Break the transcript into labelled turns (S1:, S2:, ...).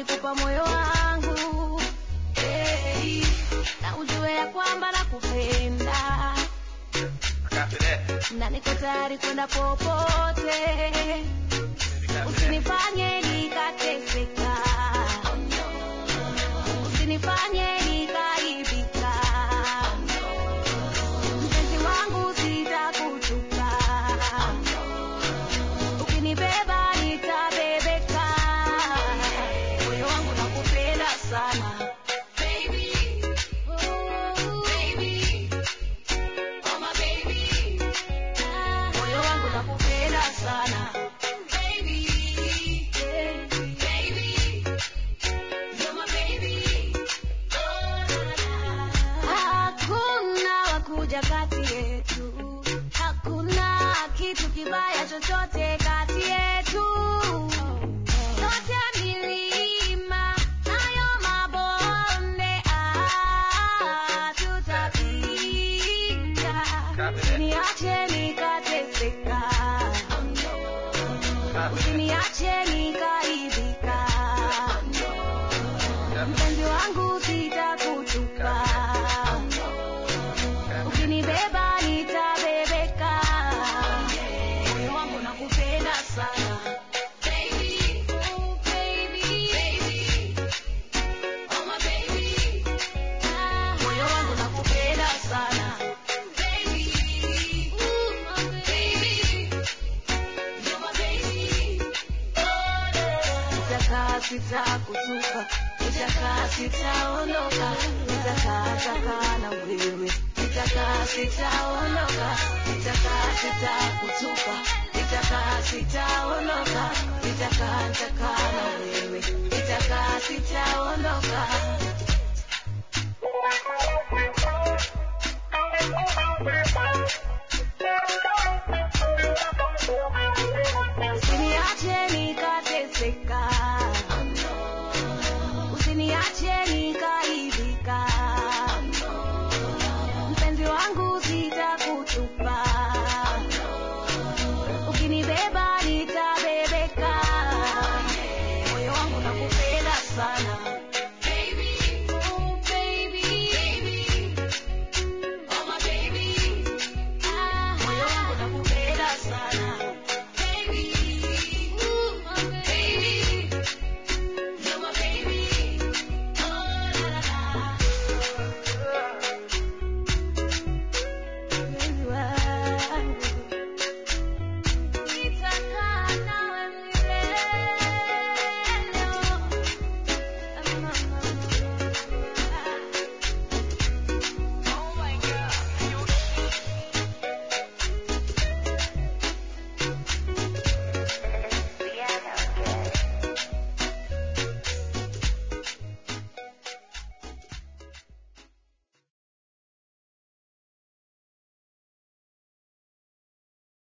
S1: nilikupa moyo wangu hey, na ujue ya kwamba nakupenda
S2: Copy that.
S1: na niko tayari kwenda popote usinifanye nikateseka usinifanye nikaibika mpenzi wangu sitakutupa ukinibeba nitabebeka moyo wangu nakupenda sana moyo wangu nakupenda sana hakuna wakuja kati yetu hakuna kitu kibaya chochote kati yetu yote milima nayo mabonde ah, tutapita usiniache nikateseka usiniache nikaibika mpenzi wangu sitakutupa ukinibeba nitabebeka moyo wangu nakupenda sana Oh, baby. Ah, moyo wangu nakupenda sana Ooh, my baby. Nitakaa sitakutupa, nitakaa sitaondoka, nitakaa takaa na wewe, nitakaa sitaondoka, nitakaa sitakutupa, nitakaa sitaondoka, nitakaa nitakaa na wewe, nitakaa sitaondoka,